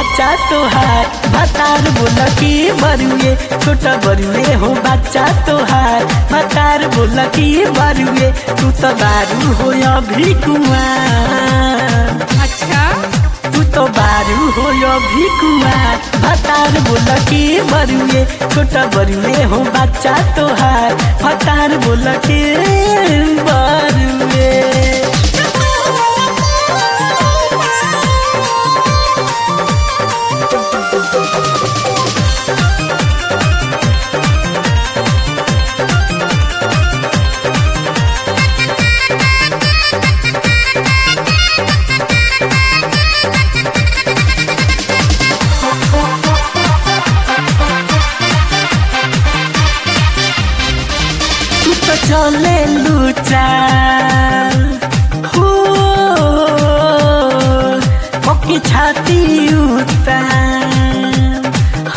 बच्चा तोहार भतार बोल की बरुए छोटा बरुए हो बच्चा तोहार भतार बोल की बरुए तू तो बारू हो अभी कुआं अच्छा तू तो बारू हो अभी कुआं भतार बोल की बरुए छोटा बरुए हो बच्चा तोहार भतार बोल के बरुए तू तो चले लूचा हो पक्की छाती उतार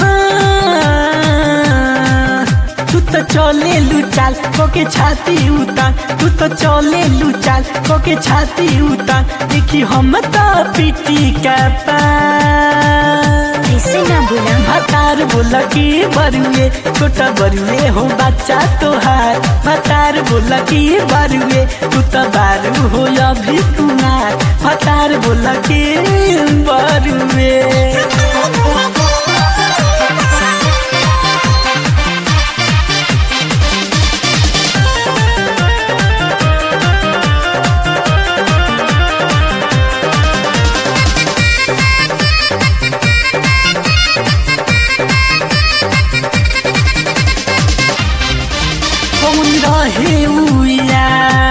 हाँ, तू तो चले लुचाल कोके छाती उतार तू तो चले लुचाल कोके छाती उतार देखी हम तो पीटी का पार ऐसे ना बोला भतार बोल की बरुए छोटा बरुए हो बच्चा तोहार भतार बोल की बरुए तू तो बारू हो अभी कुमार भतार बोल की बरुए कौन रहे उया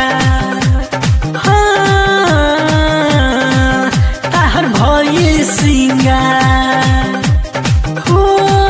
हाँ, ताहर भइल सिंगार हो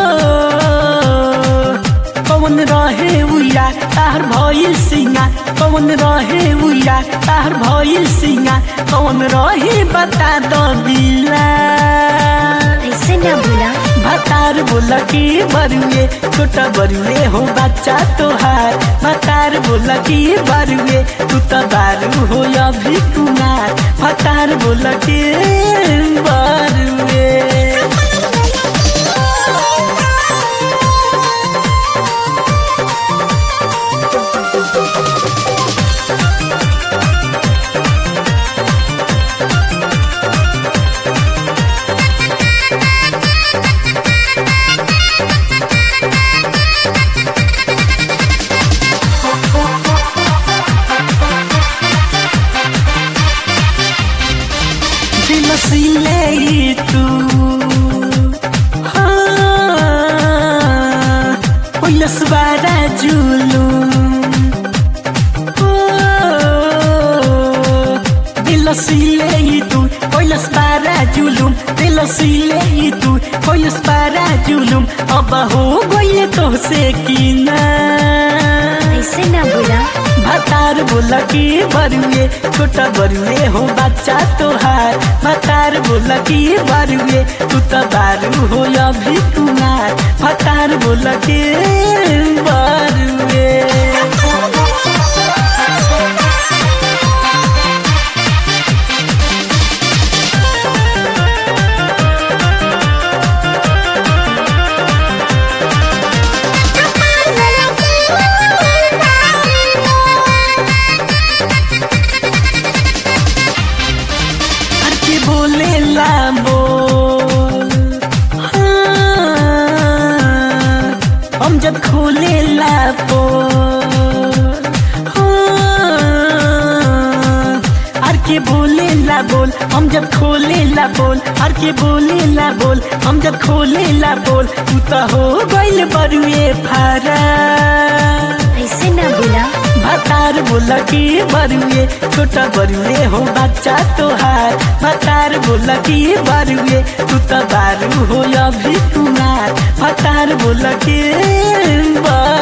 कौन रहे उया ताहर भइल सिंगार कौन रहे उया ताहर भइल सिंगार कौन रहे बता दो दिला ऐसे ना बोला भतार बोल की बरुए छोटा बरुए हो बच्चा तोहार भतार बोल की बरुए तू तो बारू हो अभी कुमार भतार बोल की बरुए दिल सिले तू हाँ, पहिलस बारा जुलु दिल सिले तू पहिलस बारा जुलुम दिल सिले तू पहिलस बारा जुलुम अब हो गइले तोसे किना ऐसे ना बोला भतार बोल की बरुए छोटा बरुए हो बच्चा तोहार भतार बोल की बरुए तू तो बारू हो अभी कुमार भतार बोल के बरुए हर के बोले ला बोल हाँ, हम जब खोले ला बोल हाँ, हर के बोले ला बोल हम जब खोले ला बोल हर के बोले ला बोल हम जब खोले ला बोल तू तो हो गइल बरुए फारा ऐसे ना बोला भतार बोल की बरुए छोटा बरुए हो बच्चा तोहार भतार बोल की बरुए तू तो बारू हो अभी कुमार भतार बोल के बरुए